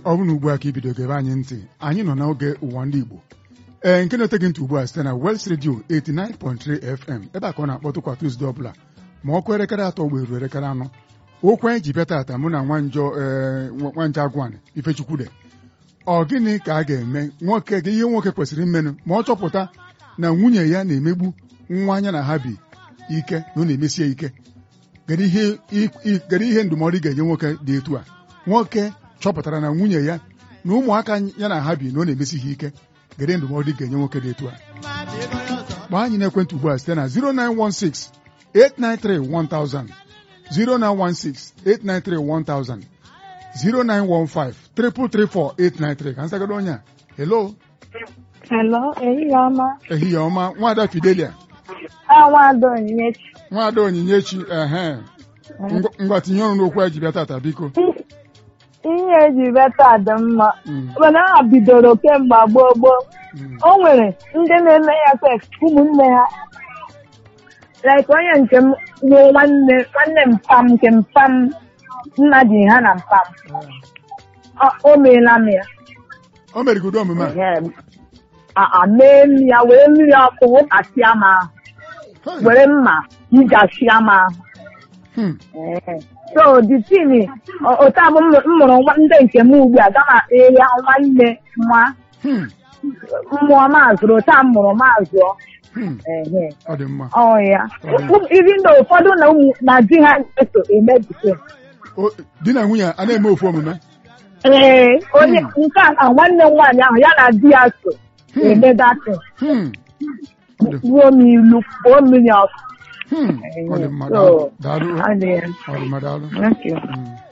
ọ bụ na ugbu a ka ibido gebe anyị ntị anyị nọ n'oge ụwa ndị Igbo ee nke na-ete gị ntị ugbu a site na West Radio 89.3 FM ebe a ka ọ na-akpọtụkwa Tuzdee ọbụla ma ọkụ elekere atọ gba eru elekere anọ okwu anyị ji bịa tata mụ na nwanjọ ee nwanja agwan Ifechukwude ọ gịnị ka a ga-eme nwoke gị ihe nwoke kwesịrị imenụ ma ọ chọpụta na nwunye ya na-emegbu nwa anya na ha bi ike na ọ na-emesie ike kedu ihe ndụmọdụ ị ga-enye nwoke dị etu a nwoke chọpụtara na nwunye ya na ụmụaka ya na ha bi na ọ na-emesi ha ike kedu ndụmọdụ ị ga-enye nwoke dị etu a gbaa anyị n'ekwentị ugbu a site na 0916 893 1000 0916 893 1000 0915 334 893 ka nsagado onye a hello Hello, ehihie ọma. ehihie ọma nwada Fidelia Awado Onyinyechi. nwada Onyinyechi ehe ngwa tinye ọrụ n'okwu anyị ji bịa tata biko Ihe eji beta dị mma. Mm. Mana ha bidoro kemgbe gboo gboo. Mm. O nwere ndị na-eme ya sef ụmụnne ha. Like onye nke m bụ nwanne nwanne mpam nke mpam nna ji ha na mpam. Ọ- O meela m ya. o merigodo omume a Ehe. A- a mee m ya were mmiri ọkụ wụkasịa m ahụ. Hey. Were mma yijasịa m ahụ. Hmm. Ee. so the thing o- otu abụ m m mụrụ nwa ndị nke m ugbu a gama ya nwanne nwa Hmm. mmụọ maazụrụ otu a m mụrụ maazụọ Hmm. ehe ọ dị mma ọ ya Mm. ibi na ụfọdụ na ụmụ na di ha eso emebite O- di na nwunye a na-eme ofu omume ee onye Mm. nke a na nwanne m nwaanyị ahụ ya na di ya so Hmm. eme datin Hmm. Ọ dị- ruo m ilu kpuo mmiri ọkụ Hmm. ọ dị mma So, daalụ daalụ adịghị ọ dị mma daalụ Thank you. Hmm.